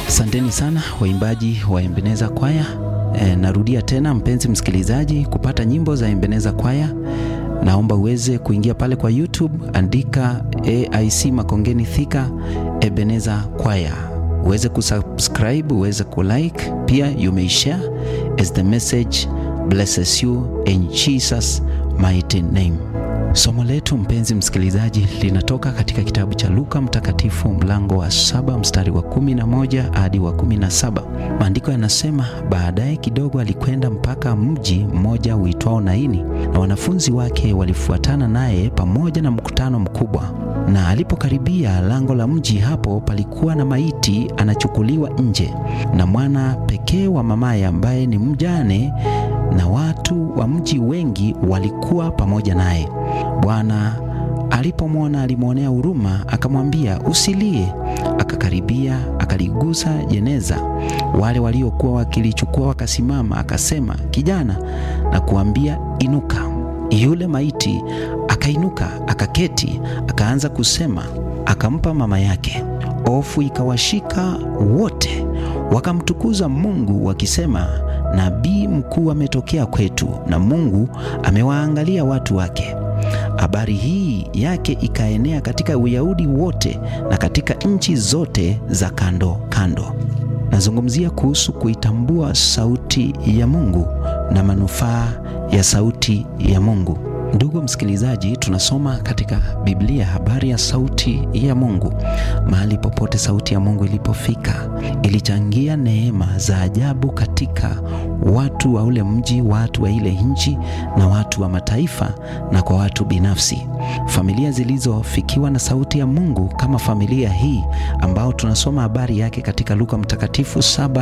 Asanteni sana waimbaji wa Ebeneza Kwaya. E, narudia tena mpenzi msikilizaji, kupata nyimbo za Ebeneza Kwaya naomba uweze kuingia pale kwa YouTube, andika AIC Makongeni Thika Ebeneza Kwaya, uweze kusubscribe, uweze kulike, pia you may share as the message blesses you in Jesus mighty name. Somo letu mpenzi msikilizaji linatoka katika kitabu cha Luka Mtakatifu mlango wa saba mstari wa kumi na moja hadi wa kumi na saba. Maandiko yanasema, baadaye kidogo alikwenda mpaka mji mmoja uitwao Naini, na wanafunzi wake walifuatana naye pamoja na mkutano mkubwa. Na alipokaribia lango la mji, hapo palikuwa na maiti anachukuliwa nje, na mwana pekee wa mamaye ambaye ni mjane, na watu wa mji wengi walikuwa pamoja naye. Bwana alipomwona alimwonea huruma, akamwambia usilie. Akakaribia akaligusa jeneza. Wale waliokuwa wakilichukua wakasimama, akasema, kijana, na kuambia inuka. Yule maiti akainuka, akaketi, akaanza kusema. Akampa mama yake. Hofu ikawashika wote, wakamtukuza Mungu wakisema, nabii mkuu ametokea kwetu, na Mungu amewaangalia watu wake. Habari hii yake ikaenea katika Uyahudi wote na katika nchi zote za kando kando. Nazungumzia kuhusu kuitambua sauti ya Mungu na manufaa ya sauti ya Mungu. Ndugu msikilizaji, tunasoma katika Biblia habari ya sauti ya Mungu. Mahali popote sauti ya Mungu ilipofika, ilichangia neema za ajabu katika watu wa ule mji, watu wa ile nchi, na watu wa mataifa, na kwa watu binafsi. Familia zilizofikiwa na sauti ya Mungu kama familia hii ambao tunasoma habari yake katika Luka Mtakatifu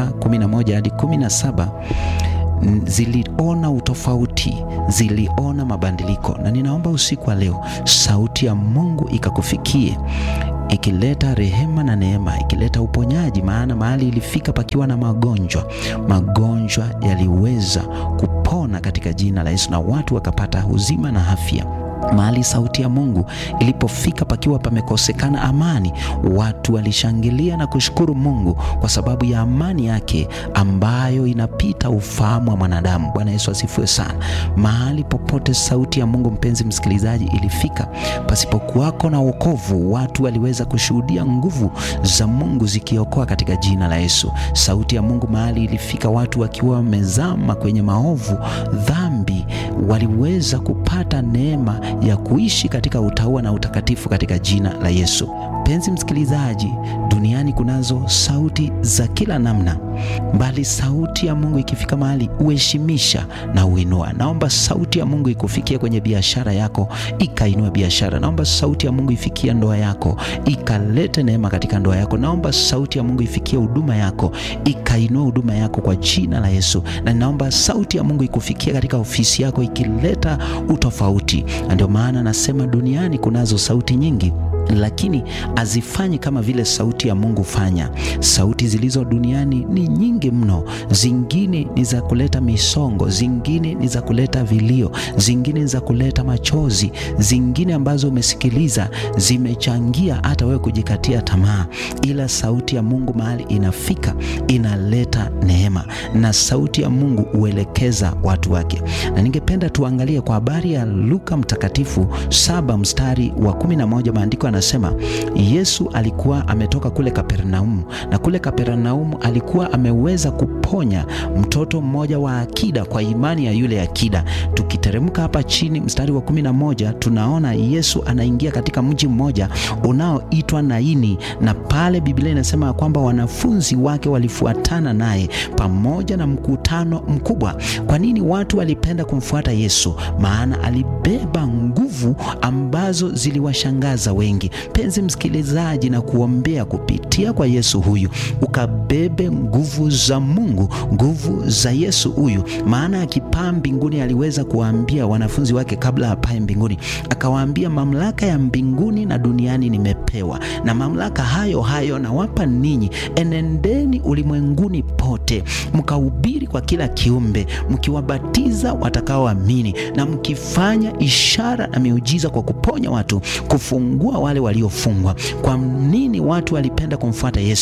7:11 hadi 17 ziliona utofauti, ziliona mabadiliko, na ninaomba usiku wa leo sauti ya Mungu ikakufikie ikileta rehema na neema, ikileta uponyaji. Maana mahali ilifika pakiwa na magonjwa, magonjwa yaliweza kupona katika jina la Yesu, na watu wakapata uzima na afya. Mahali sauti ya Mungu ilipofika pakiwa pamekosekana amani, watu walishangilia na kushukuru Mungu kwa sababu ya amani yake ambayo inapita ufahamu wa mwanadamu. Bwana Yesu asifiwe sana. Mahali popote sauti ya Mungu, mpenzi msikilizaji, ilifika, pasipokuwako na wokovu, watu waliweza kushuhudia nguvu za Mungu zikiokoa katika jina la Yesu. Sauti ya Mungu mahali ilifika, watu wakiwa wamezama kwenye maovu, dhambi, waliweza kupata neema ya kuishi katika utauwa na utakatifu katika jina la Yesu. Mpenzi msikilizaji, duniani kunazo sauti za kila namna, bali sauti ya Mungu ikifika mahali uheshimisha na uinua. Naomba sauti ya Mungu ikufikie kwenye biashara yako, ikainua biashara. Naomba sauti ya Mungu ifikie ndoa yako, ikalete neema katika ndoa yako. Naomba sauti ya Mungu ifikie huduma yako, ikainua huduma yako kwa jina la Yesu. Na naomba sauti ya Mungu ikufikie katika ofisi yako, ikileta utofauti. Na ndio maana nasema duniani kunazo sauti nyingi lakini hazifanyi kama vile sauti ya Mungu fanya. Sauti zilizo duniani ni nyingi mno, zingine ni za kuleta misongo, zingine ni za kuleta vilio, zingine ni za kuleta machozi, zingine ambazo umesikiliza zimechangia hata wewe kujikatia tamaa, ila sauti ya Mungu mahali inafika inaleta neema, na sauti ya Mungu huelekeza watu wake. Na ningependa tuangalie kwa habari ya Luka Mtakatifu saba mstari wa kumi na moja maandiko anasema Yesu alikuwa ametoka kule Kapernaumu, na kule Kapernaumu alikuwa ameweza kuponya mtoto mmoja wa akida kwa imani ya yule akida. Tukiteremka hapa chini mstari wa kumi na moja tunaona Yesu anaingia katika mji mmoja unaoitwa Naini, na pale Biblia inasema kwamba wanafunzi wake walifuatana naye pamoja na mkutano mkubwa. Kwa nini watu walipenda kumfuata Yesu? Maana alibeba nguvu ambazo ziliwashangaza wengi. Penzi msikilizaji, na kuombea kupitia kwa Yesu huyu ukabebe nguvu za Mungu, nguvu za Yesu huyu. Maana akipaa mbinguni aliweza kuwaambia wanafunzi wake kabla apae mbinguni, akawaambia mamlaka ya mbinguni na duniani nimepewa, na mamlaka hayo hayo nawapa ninyi, enendeni ulimwenguni pote mkahubiri kwa kila kiumbe, mkiwabatiza watakaoamini na mkifanya ishara na miujiza kwa kuponya watu, kufungua wale waliofungwa. Kwa nini watu walipenda kumfuata Yesu?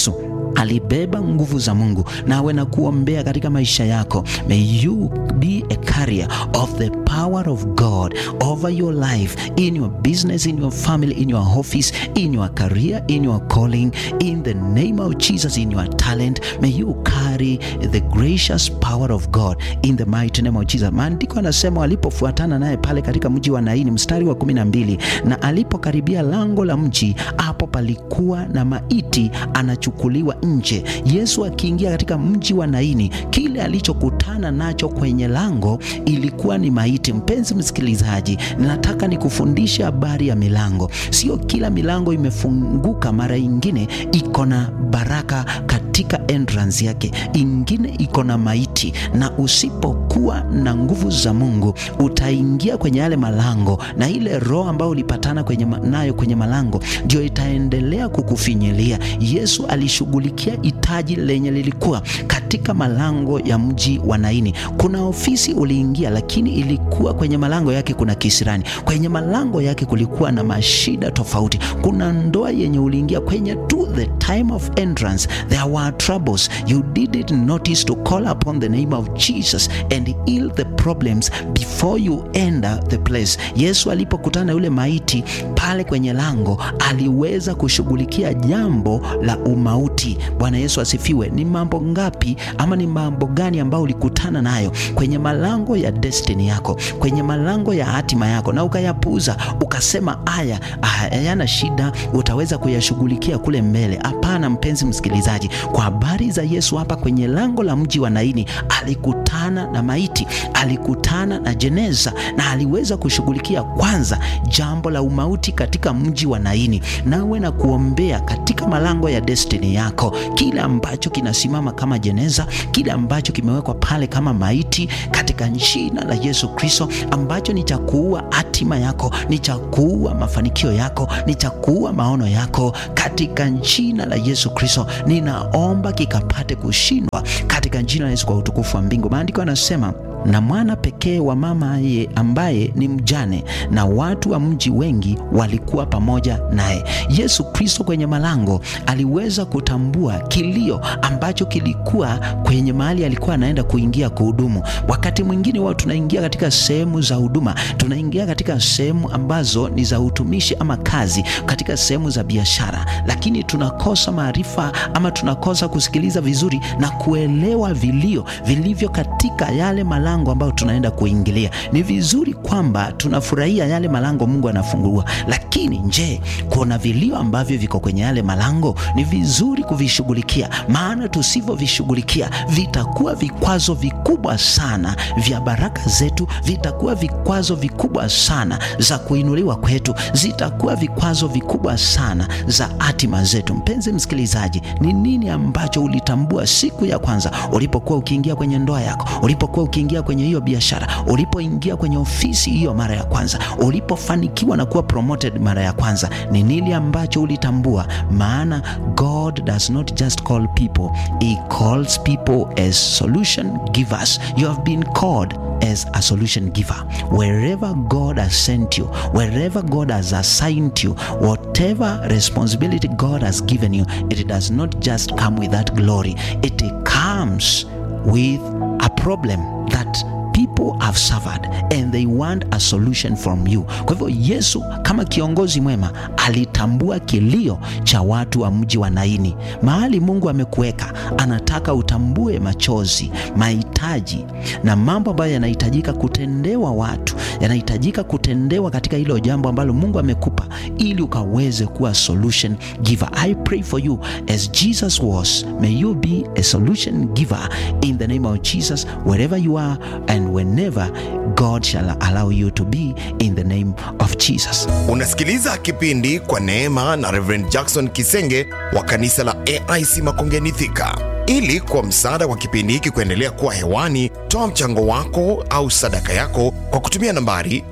alibeba nguvu za Mungu. Nawe na kuombea katika maisha yako, may you be a carrier of the power of God over your life, in your business, in your family, in your office, in your career, in your calling, in the name of Jesus, in your talent. May you carry the gracious power of God in the mighty name of Jesus. Maandiko anasema walipofuatana naye pale katika mji wa Naini, mstari wa kumi na mbili, na alipokaribia lango la mji, hapo palikuwa na maiti anachukuliwa nje. Yesu akiingia katika mji wa Naini, kile alichokutana nacho kwenye lango ilikuwa ni maiti. Mpenzi msikilizaji, ninataka nikufundishe habari ya milango. Sio kila milango imefunguka, mara ingine iko na baraka katika entrance yake, ingine iko na maiti, na usipokuwa na nguvu za Mungu utaingia kwenye yale malango, na ile roho ambayo ulipatana kwenye nayo kwenye malango ndio itaendelea kukufinyilia. Yesu alishughulikia hitaji lenye lilikuwa katika malango ya mji wa Naini. Kuna ofisi uliingia, lakini ilikuwa kwenye malango yake kuna kisirani, kwenye malango yake kulikuwa na mashida tofauti. Kuna ndoa yenye uliingia kwenye tu the time of entrance there were troubles you didn't notice to call upon the name of Jesus and heal the problems before you enter the place. Yesu alipokutana na yule maiti pale kwenye lango aliweza kushughulikia jambo la umauti. Bwana Yesu asifiwe. Ni mambo ngapi ama ni mambo gani ambayo ulikutana nayo kwenye malango ya destiny yako, kwenye malango ya hatima yako, na ukayapuuza ukasema, haya hayana shida, utaweza kuyashughulikia kule mbele? Hapana, mpenzi msikilizaji, kwa habari za Yesu hapa kwenye lango la mji wa Naini alikutana na maiti, alikutana na jeneza, na aliweza kushughulikia kwanza jambo la umauti katika mji wa Naini. Nawe na kuombea katika malango ya destiny yako, kile ambacho kinasimama kama jeneza, kile ambacho kimewekwa pale kama maiti, katika jina la Yesu Kristo, ambacho ni cha kuua hatima yako, ni cha kuua mafanikio yako, ni cha kuua maono yako, katika jina la Yesu Kristo ninaomba kikapate kushindwa katika jina la Yesu, kwa utukufu wa mbingu. Maandiko yanasema na mwana pekee wa mama ye ambaye ni mjane, na watu wa mji wengi walikuwa pamoja naye. Yesu Kristo kwenye malango aliweza kutambua kilio ambacho kilikuwa kwenye mahali alikuwa anaenda kuingia kuhudumu. Wakati mwingine wao tunaingia katika sehemu za huduma, tunaingia katika sehemu ambazo ni za utumishi ama kazi, katika sehemu za biashara, lakini tunakosa maarifa ama tunakosa kusikiliza vizuri na kuelewa vilio vilivyo katika yale malango ambayo tunaenda kuingilia. Ni vizuri kwamba tunafurahia yale malango Mungu anafungua, lakini je, kuna vilio ambavyo viko kwenye yale malango? Ni vizuri kuvishughulikia, maana tusivyovishughulikia vitakuwa vikwazo vikubwa sana vya baraka zetu, vitakuwa vikwazo vikubwa sana za kuinuliwa kwetu, zitakuwa vikwazo vikubwa sana za hatima zetu. Mpenzi msikilizaji, ni nini ambacho ulitambua siku ya kwanza ulipokuwa ukiingia kwenye ndoa yako, ulipokuwa ukiingia kwenye hiyo biashara, ulipoingia kwenye ofisi hiyo mara ya kwanza, ulipofanikiwa na kuwa promoted mara ya kwanza, ni nini ambacho ulitambua? Maana God does not just call people, he calls people as solution givers. You have been called as a solution giver. Wherever God has sent you, wherever God has assigned you, whatever responsibility God has given you, it does not just come with that glory. It comes with a problem that people have suffered and they want a solution from you. Kwa hivyo Yesu kama kiongozi mwema alitambua kilio cha watu wa mji wa Naini. Mahali Mungu amekuweka, anataka utambue machozi, mahitaji na mambo ambayo yanahitajika kutendewa watu, yanahitajika kutendewa katika hilo jambo ambalo Mungu amekupa ili ukaweze kuwa solution giver. I pray for you as Jesus was. May you be a solution giver in the name of Jesus wherever you are and whenever God shall allow you to be in the name of Jesus. Unasikiliza kipindi kwa neema na Reverend Jackson Kisenge wa kanisa la AIC Makongeni Thika. Ili kwa msaada wa kipindi hiki kuendelea kuwa hewani, toa mchango wako au sadaka yako kwa kutumia nambari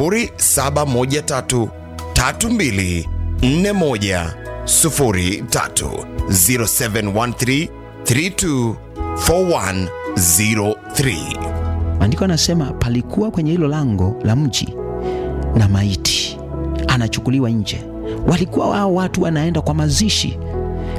0713 32 41 03 0713 32 41 03. Maandiko anasema palikuwa kwenye hilo lango la mji na maiti anachukuliwa nje. Walikuwa wao watu wanaenda kwa mazishi,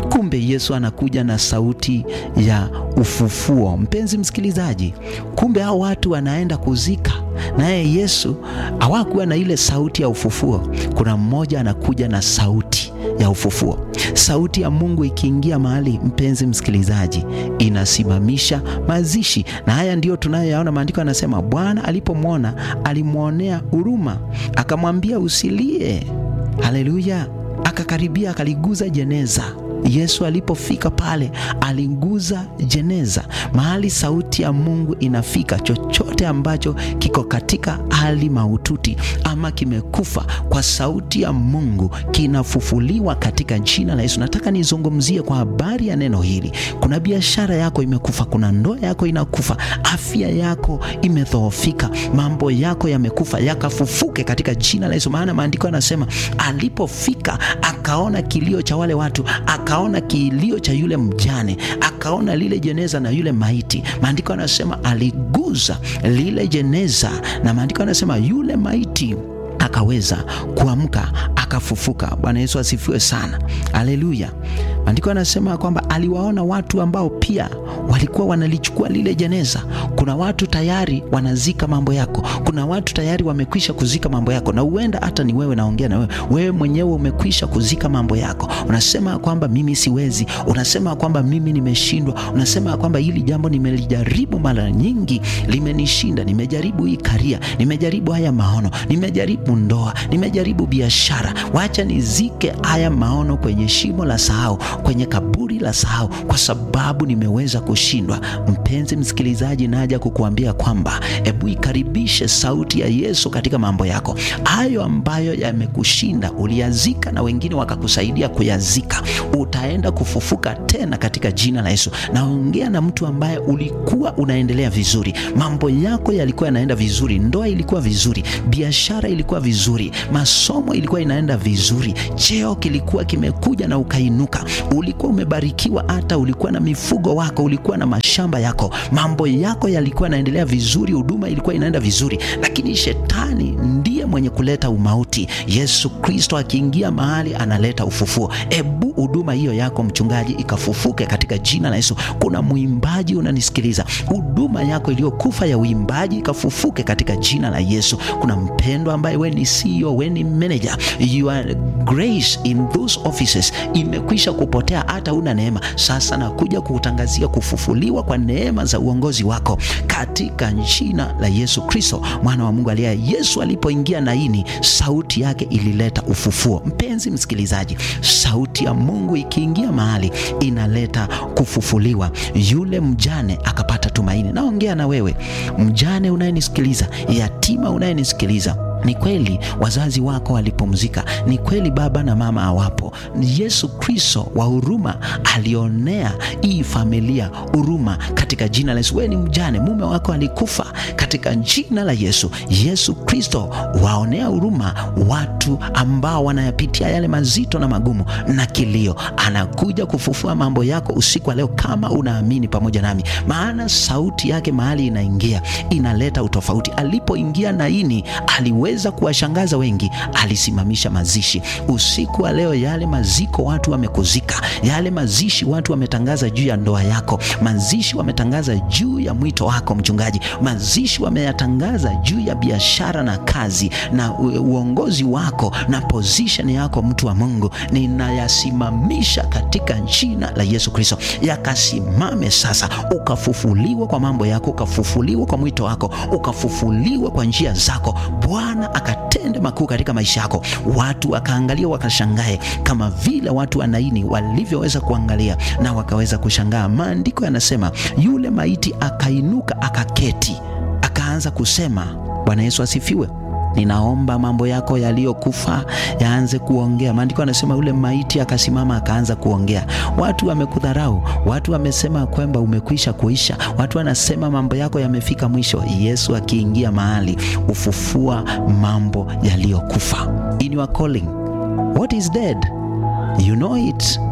Kumbe Yesu anakuja na sauti ya ufufuo. Mpenzi msikilizaji, kumbe hao watu wanaenda kuzika naye Yesu hawakuwa na ile sauti ya ufufuo. Kuna mmoja anakuja na sauti ya ufufuo. Sauti ya Mungu ikiingia mahali, mpenzi msikilizaji, inasimamisha mazishi, na haya ndiyo tunayoyaona. Maandiko yanasema Bwana alipomwona alimwonea huruma, akamwambia usilie. Haleluya! Akakaribia akaliguza jeneza. Yesu alipofika pale aliguza jeneza. Mahali sauti ya Mungu inafika, chochote ambacho kiko katika hali mahututi ama kimekufa, kwa sauti ya Mungu kinafufuliwa katika jina la Yesu. Nataka nizungumzie kwa habari ya neno hili. Kuna biashara yako imekufa, kuna ndoa yako inakufa, afya yako imedhoofika, mambo yako yamekufa, yakafufuke katika jina la Yesu. Maana maandiko yanasema alipofika akaona kilio cha wale watu aka akaona kilio cha yule mjane, akaona lile jeneza na yule maiti. Maandiko yanasema aliguza lile jeneza, na maandiko yanasema yule maiti akaweza kuamka akafufuka. Bwana Yesu asifiwe sana, haleluya. Maandiko yanasema kwamba aliwaona watu ambao pia walikuwa wanalichukua lile jeneza. Kuna watu tayari wanazika mambo yako, kuna watu tayari wamekwisha kuzika mambo yako, na huenda hata ni wewe, naongea na wewe, wewe mwenyewe umekwisha kuzika mambo yako. Unasema kwamba mimi siwezi, unasema kwamba mimi nimeshindwa, unasema kwamba hili jambo nimelijaribu mara nyingi, limenishinda. Nimejaribu hii karia, nimejaribu haya maono, nimejaribu ndoa, nimejaribu biashara, wacha nizike haya maono kwenye shimo la sahau, kwenye kaburi la sahau, kwa sababu nimeweza kushindwa. Mpenzi msikilizaji, naja kukuambia kwamba hebu ikaribishe sauti ya Yesu katika mambo yako hayo ambayo yamekushinda, uliyazika na wengine wakakusaidia kuyazika. Utaenda kufufuka tena katika jina la Yesu. Naongea na mtu ambaye ulikuwa unaendelea vizuri, mambo yako yalikuwa yanaenda vizuri, ndoa ilikuwa vizuri, biashara ilikuwa vizuri, masomo ilikuwa inaenda vizuri, cheo kilikuwa kimekuja na ukainuka, ulikuwa umebarikiwa, hata ulikuwa na mifugo wako, ulikuwa na mashamba yako, mambo yako yalikuwa yanaendelea vizuri, huduma ilikuwa inaenda vizuri, lakini shetani ndiye mwenye kuleta umauti. Yesu Kristo akiingia mahali analeta ufufuo. Ebu huduma hiyo yako mchungaji ikafufuke katika jina la Yesu. Kuna mwimbaji unanisikiliza, huduma yako iliyokufa ya uimbaji ikafufuke katika jina la Yesu. Kuna mpendwa ambaye we ni CEO, we ni manager, your grace in those offices imekwisha kupotea, hata una neema. Sasa nakuja kutangazia kufufuliwa kwa neema za uongozi wako katika jina la Yesu Kristo mwana wa Mungu aliye. Yesu alipoingia naini, sauti yake ilileta ufufuo. Mpenzi msikilizaji, sauti ya Mungu ikiingia mahali inaleta kufufuliwa. Yule mjane akapata tumaini. Naongea na wewe mjane unayenisikiliza, yatima unayenisikiliza ni kweli wazazi wako walipumzika, ni kweli baba na mama hawapo. Yesu Kristo wa huruma alionea hii familia huruma katika jina la Yesu. Wewe ni mjane, mume wako alikufa, katika jina la Yesu. Yesu Kristo waonea huruma watu ambao wanayapitia yale mazito na magumu na kilio. Anakuja kufufua mambo yako usiku wa leo, kama unaamini pamoja nami, maana sauti yake mahali inaingia inaleta utofauti. Alipoingia Naini aliwe za kuwashangaza wengi, alisimamisha mazishi usiku wa leo. Yale maziko watu wamekuzika, yale mazishi watu wametangaza juu ya ndoa yako, mazishi wametangaza juu ya mwito wako mchungaji, mazishi wameyatangaza juu ya biashara na kazi na uongozi wako na position yako, mtu wa Mungu, ninayasimamisha katika jina la Yesu Kristo, yakasimame sasa, ukafufuliwa kwa mambo yako, ukafufuliwa kwa mwito wako, ukafufuliwa kwa njia zako Bwana akatende makuu katika maisha yako, watu wakaangalia wakashangae, kama vile watu wa Naini walivyoweza kuangalia na wakaweza kushangaa. Maandiko yanasema yule maiti akainuka, akaketi, akaanza kusema. Bwana Yesu asifiwe. Ninaomba mambo yako yaliyokufa yaanze kuongea. Maandiko yanasema yule maiti akasimama akaanza kuongea. Watu wamekudharau, watu wamesema kwamba umekwisha kuisha, watu wanasema mambo yako yamefika mwisho. Yesu akiingia mahali ufufua mambo yaliyokufa. In your calling, what is dead? You know it.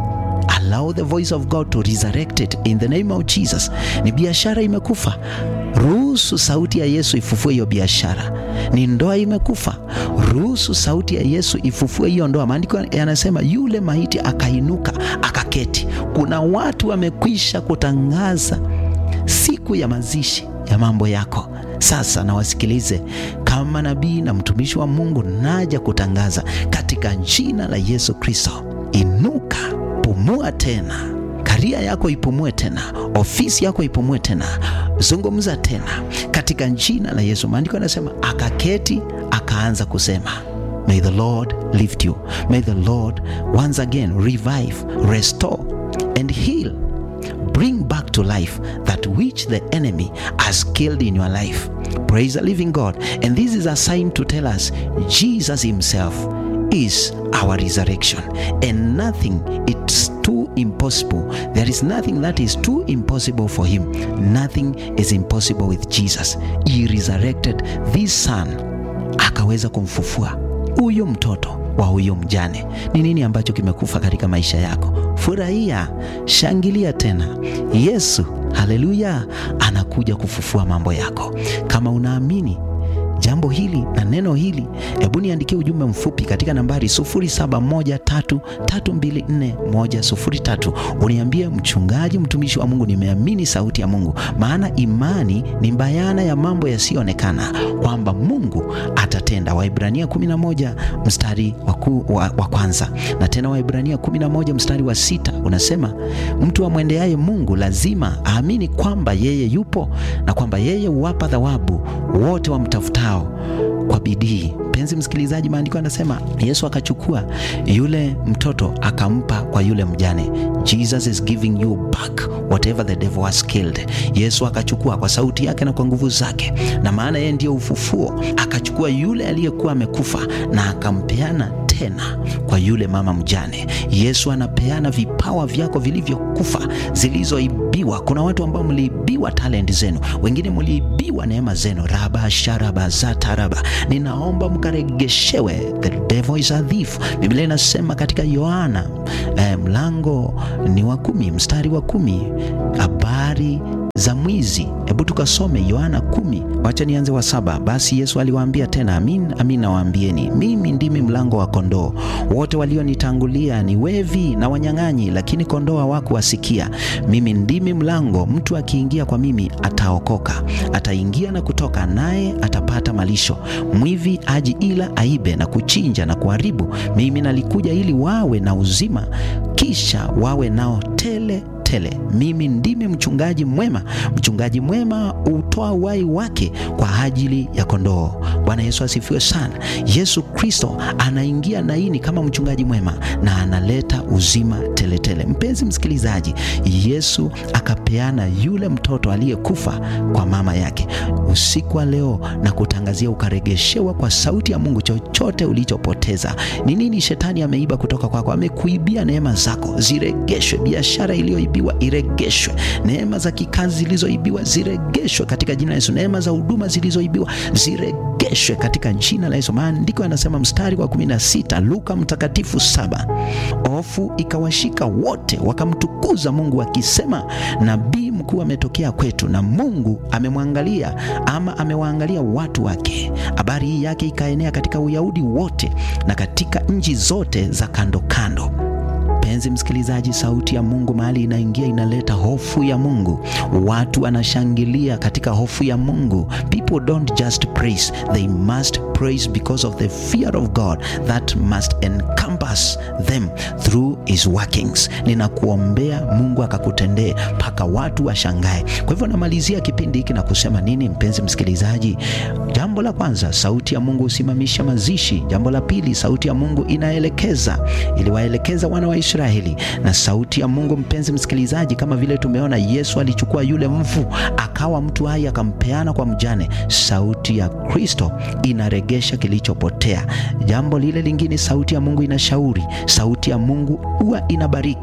allow the voice of God to resurrect it in the name of Jesus. Ni biashara imekufa, ruhusu sauti ya Yesu ifufue hiyo biashara. Ni ndoa imekufa, ruhusu sauti ya Yesu ifufue hiyo ndoa. Maandiko yanasema yule maiti akainuka akaketi. Kuna watu wamekwisha kutangaza siku ya mazishi ya mambo yako. Sasa na wasikilize kama nabii na mtumishi wa Mungu, naja kutangaza katika jina la Yesu Kristo, inuka, pumua tena, karia yako ipumue tena, ofisi yako ipumue tena, zungumza tena katika jina la Yesu. Maandiko yanasema akaketi, akaanza kusema May the Lord lift you. May the Lord once again revive, restore and heal bring back to life that which the enemy has killed in your life. Praise the living God. And this is a sign to tell us Jesus Himself is our resurrection, and nothing it's too impossible. There is nothing that is too impossible for Him. Nothing is impossible with Jesus. He resurrected this son, akaweza kumfufua huyo mtoto wa huyo mjane. Ni nini ambacho kimekufa katika maisha yako? Furahia, shangilia tena. Yesu, haleluya, anakuja kufufua mambo yako. Kama unaamini jambo hili na neno hili, hebu niandikie ujumbe mfupi katika nambari 0713324103 uniambie, mchungaji, mtumishi wa Mungu, nimeamini sauti ya Mungu. Maana imani ni bayana ya mambo yasiyoonekana, kwamba Mungu atatenda. Waibrania 11 mstari wa, ku, wa, wa kwanza na tena Waibrania 11 mstari wa sita unasema mtu amwendeaye Mungu lazima aamini kwamba yeye yupo na kwamba yeye huwapa thawabu wote wamtafutao kwa bidii. Mpenzi msikilizaji, maandiko anasema Yesu akachukua yule mtoto akampa kwa yule mjane. Jesus is giving you back whatever the devil has killed. Yesu akachukua kwa sauti yake na kwa nguvu zake, na maana yeye ndiyo ufufuo. Akachukua yule aliyekuwa amekufa na akampeana tena kwa yule mama mjane. Yesu anapeana vipawa vyako vilivyokufa, zilizoibiwa. Kuna watu ambao mliibiwa talent zenu, wengine mliibiwa neema zenu. raba sharaba zataraba, ninaomba mkaregeshewe. The devil is a thief. Biblia inasema katika Yohana eh, mlango ni wa kumi mstari wa kumi habari za mwizi. Hebu tukasome Yohana kumi, wacha nianze wa saba. Basi Yesu aliwaambia tena, amin amin nawaambieni, mimi ndimi mlango wa kondoo. Wote walionitangulia ni wevi na wanyang'anyi, lakini kondoo hawakuwasikia. Mimi ndimi mlango, mtu akiingia kwa mimi ataokoka, ataingia na kutoka, naye atapata malisho. Mwivi aji ila aibe na kuchinja na kuharibu. Mimi nalikuja ili wawe na uzima, kisha wawe nao tele tele. Mimi ndimi mchungaji mwema. Mchungaji mwema hutoa uhai wake kwa ajili ya kondoo. Bwana Yesu asifiwe sana. Yesu Kristo anaingia naini kama mchungaji mwema na analeta uzima teletele tele. Mpenzi msikilizaji, Yesu akapeana yule mtoto aliyekufa kwa mama yake. Usiku wa leo na kutangazia ukaregeshewa kwa sauti ya Mungu chochote ulichopoteza. Ni nini shetani ameiba kutoka kwako? Amekuibia neema zako, ziregeshwe. Biashara iliyoibiwa iregeshwe. Neema za kikazi zilizoibiwa ziregeshwe katika jina la Yesu. Neema za huduma zilizoibiwa ziregeshwe katika jina la Yesu. Maandiko yanasema mstari wa 16 Luka mtakatifu saba, hofu ikawashika wote wakamtukuza Mungu wakisema, nabii mkuu ametokea kwetu na Mungu amemwangalia ama amewaangalia watu wake. Habari hii yake ikaenea katika Uyahudi wote na katika nchi zote za kando kando. Mpenzi msikilizaji, sauti ya Mungu mahali inaingia inaleta hofu ya Mungu. Watu wanashangilia katika hofu ya Mungu. People don't just praise, they must praise because of the fear of God that must encompass them through his workings. Ninakuombea Mungu akakutendee mpaka watu washangae. Kwa hivyo namalizia kipindi hiki na kusema nini, mpenzi msikilizaji? Jambo la kwanza, sauti ya Mungu husimamisha mazishi. Jambo la pili, sauti ya Mungu inaelekeza, iliwaelekeza wana wa Israeli. Na sauti ya Mungu, mpenzi msikilizaji, kama vile tumeona Yesu alichukua yule mfu akawa mtu hai akampeana kwa mjane. Sauti ya Kristo inaregesha kilichopotea. Jambo lile lingine, sauti ya Mungu inashauri. Sauti ya Mungu huwa inabariki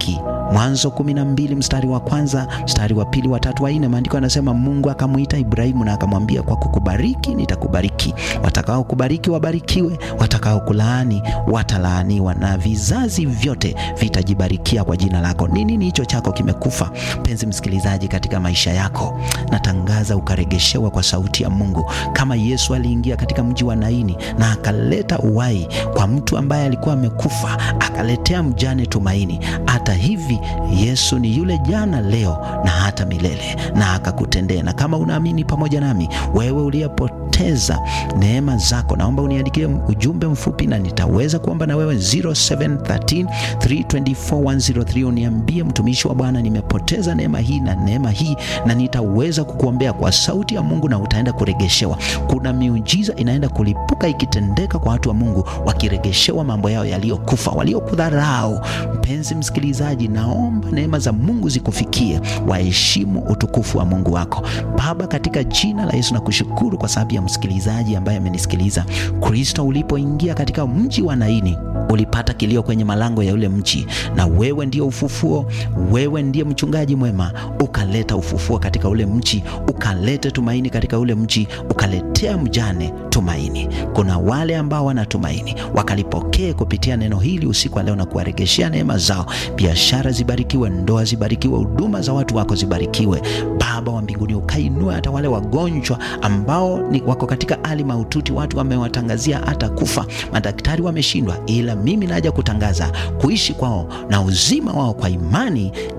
Mwanzo kumi na mbili mstari wa kwanza mstari wa pili wa tatu wa nne, maandiko yanasema Mungu akamwita Ibrahimu na akamwambia, kwa kukubariki nitakubariki, watakao kubariki wabarikiwe, watakao kulaani watalaaniwa, na vizazi vyote vitajibarikia kwa jina lako. Ni nini hicho chako kimekufa, mpenzi msikilizaji, katika maisha yako? Natangaza ukaregeshewa kwa sauti ya Mungu, kama Yesu aliingia katika mji wa Naini na akaleta uhai kwa mtu ambaye alikuwa amekufa, akaletea mjane tumaini. Hata hivi Yesu ni yule jana, leo na hata milele, na akakutendea. Na kama unaamini pamoja nami, wewe uliyepoteza neema zako, naomba uniandikie ujumbe mfupi na nitaweza kuomba na wewe 0713 324103 uniambie, mtumishi wa Bwana, nimepoteza neema hii na neema hii, na nitaweza kukuombea kwa sauti ya Mungu na utaenda kuregeshewa. Kuna miujiza inaenda kulipuka ikitendeka kwa watu wa Mungu wakiregeshewa mambo yao yaliyokufa, waliokudharau. Mpenzi msikilizaji, naomba neema za Mungu zikufikie, waheshimu utukufu wa Mungu wako. Baba, katika jina la Yesu nakushukuru kwa sababu ya msikilizaji ambaye amenisikiliza. Kristo, ulipoingia katika mji wa Naini ulipata kilio kwenye malango ya ule mji, na wewe ndio ufufuo, wewe ndiye mchungaji mwema, ukaleta ufufuo katika ule mji, ukalete tumaini katika ule mji, ukaletea mjane tumaini. Kuna wale ambao wanatumaini, wakalipokee kupitia neno hili usiku wa leo na kuwaregeshea neema zao. Biashara zibarikiwe, ndoa zibarikiwe, huduma za watu wako zibarikiwe. Baba wa mbinguni, ukainua hata wale wagonjwa ambao ni wako katika hali mahututi, watu wamewatangazia hata kufa, madaktari wameshindwa, ila mimi naja kutangaza kuishi kwao na uzima wao kwa imani